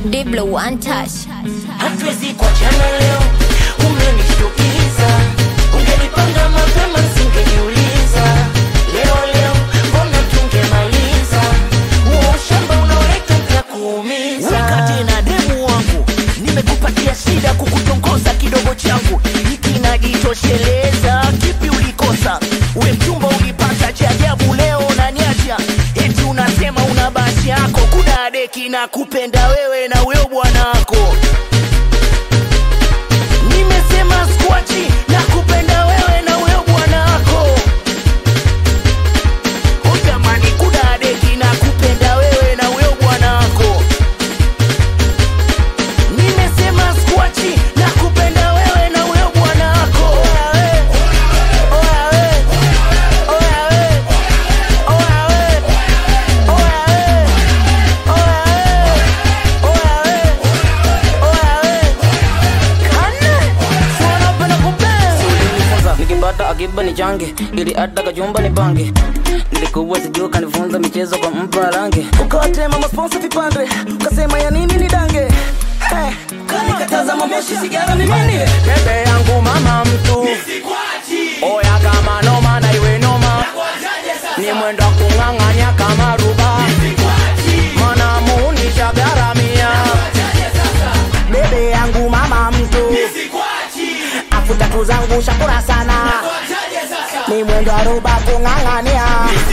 Diblo one touch. hatuwezi kuachana leo, umenishtukiza. Ungenipanga mapema singejiuliza. Leo leo mbona tungemaliza huo ushamba unaoleta utakuumiza. wakati na demu wangu nimekupatia shida kukutongoza kidogo changu hiki najitosheleza kipi ulikosa we mchumba ulipata cha ajabu leo unaniacha eti unasema una basi yako kuna deki na kupenda wewe na huyo bwanako nimesema skwachi na kupenda wewe na huyo bwanako utamani kuna deki na kupenda wewe na huyo bwanako nimesema skwachi na kupenda wewe na huyo bwanako Oya we, oya we, oya we, oya we, oya we, oya we, oya we, oya we. Kane, si wanapenda kupenda. ulinifunza nikipata akiba ni change ili hata kachumba ni pange nilikuwa sijua kanifunza michezo kwa mpa rangi ukawatema masponsa vipande ukasema ya nini ni dange hey, kanikataza mamoshi sigara ni nini bebe yangu mama mtu oya kama noma na iwe noma ni mwendo wa kung'ang'anya kama ruba mana muunisha garamia bebe yangu mama mtu afu tatu zangu shakura sana ni mwendo wa ruba kung'ang'ania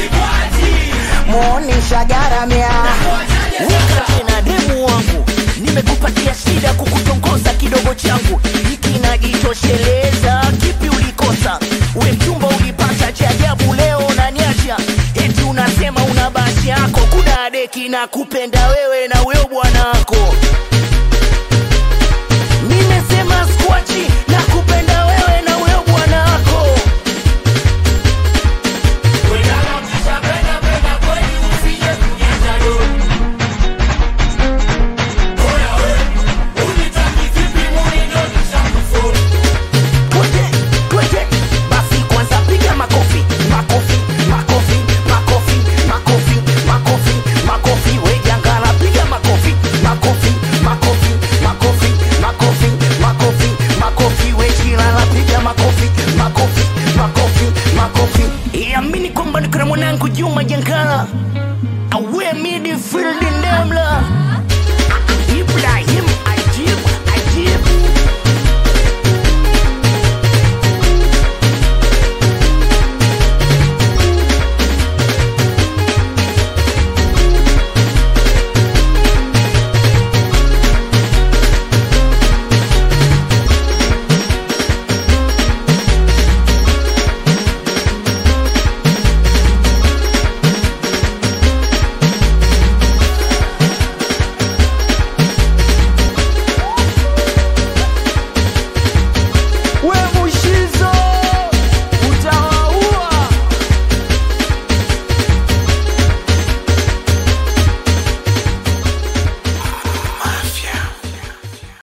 muonisha garamia wakati na demu wangu nimekupatia shida kukutongoza kidogo changu hiki najitosheleza kipi ulikosa we mchumba ulipata cha ajabu leo unaniacha eti unasema una basi yako kuna deki na kupenda wewe na huyo bwanako nimesema skwachi na